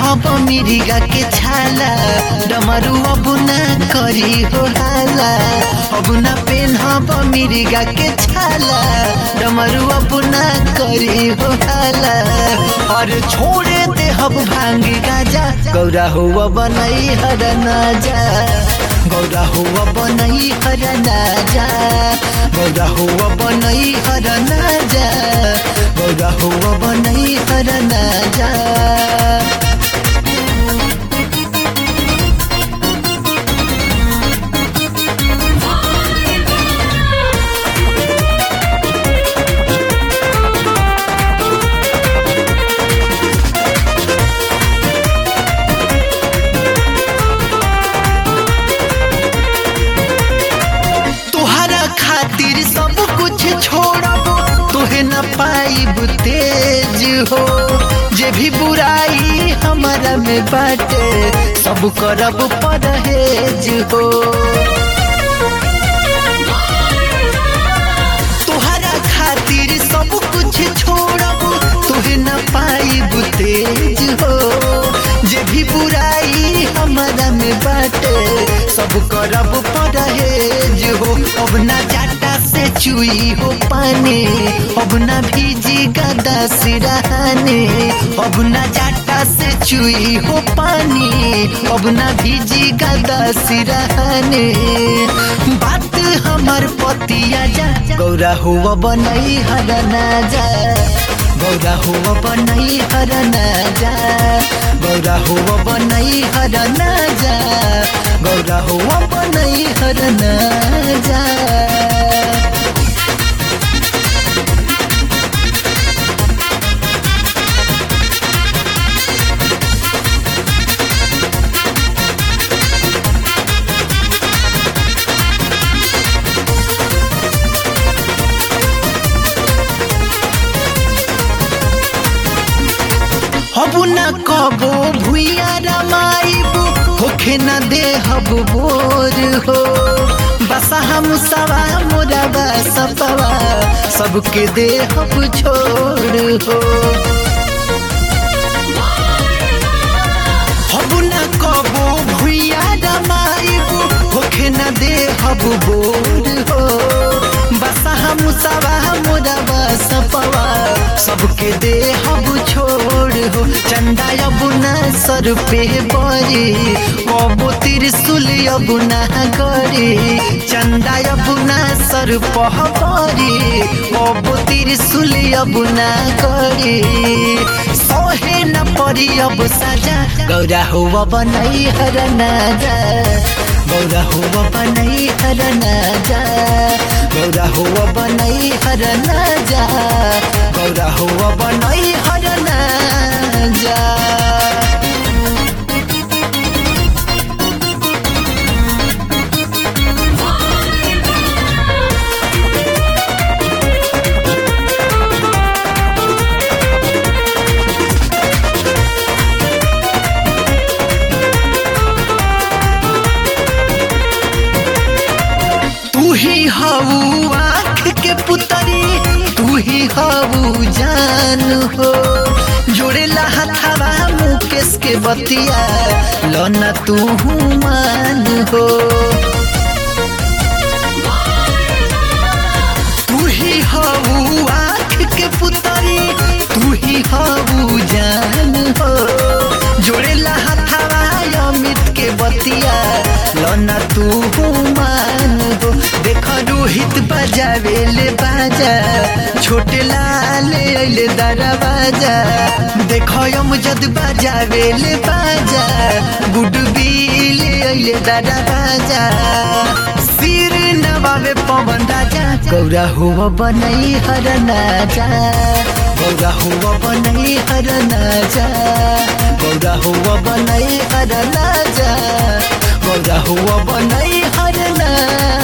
हब मिरिगा के छाला डमरू अब ना करी हो हाला अब ना पेन हब मिरिगा के छाला डमरू अब ना करी हो हाला और छोड़े दे हब भांगी गाजा गौरा हुआ बनई हर ना जा गौरा हुआ बनई हर ना जा गौरा हुआ बनई हर ना जा गौरा हुआ बनई हर ना जा तुहरा खातिर सब कुछ छोड़ब तुहे न पाइब तेज हो जे भी बुराई हमारा में बाटे सब करब परहेज हो तुहरा खातिर सब कुछ छोड़ब तुहे न पाइब तेज हो जे भी बुराई हमारा में बाटे सब करब परहेज हो अब ना जाटा से चुई हो पानी अब ना भीजी गदा सिरहाने अब ना जाटा से चुई हो पानी अब ना भीजी गदा सिरहाने बात हमार पतिया जा गौरा हुआ बनई हर ना जा गौरा हुआ बनई हर ना जा गौरा हुआ बनई हर ना जा गौरा हुआ बनई हर ना जा हबु न कबो भुइया रमाइबु होखे न दे हब बोर हो बसा हम सवा मोरा बसपवा सबके दे हब छोड़ हो हबु न कबो भुइया रमाइबु होखे न दे हब बोर हो बसा हम सवा मोरा बसपवा सबके दे हब छोड़ हो चंदा अब ना सर पे बरी कबो त्रिशूल अब ना गरी चंदा अब ना सर पह बरी कबो त्रिशूल अब ना गरी सहे न परी अब साजा गौरा हुआ बनई हर ना जा गौरा हुआ बनई हर ना जा गौरा हुआ बनई हर ना जा गौरा हुआ बनई हर ना जा तू ही हऊ आँख के पुतरी तू ही हऊ जान हो जोड़ेला हथावा मुकेश के बतिया लना तू मान हो तू ही हऊ आँख के पुतरी तू ही हऊ जान हो जोड़ेला हथावा अमित के बतिया लना तू मान हो देख रोहित बजावे ले बाजा छोटे लाल अइले दरवाजा देख जद बजावे ले बाजा गुडबिल अइले दरवाजा सिर नवावे पवन राजा गौरा हुआ बनई हर नाजा गौरा हुआ बनई हर नाजा गौरा हुआ बनई हर नाजा गौरा हुआ बनई हर नाजा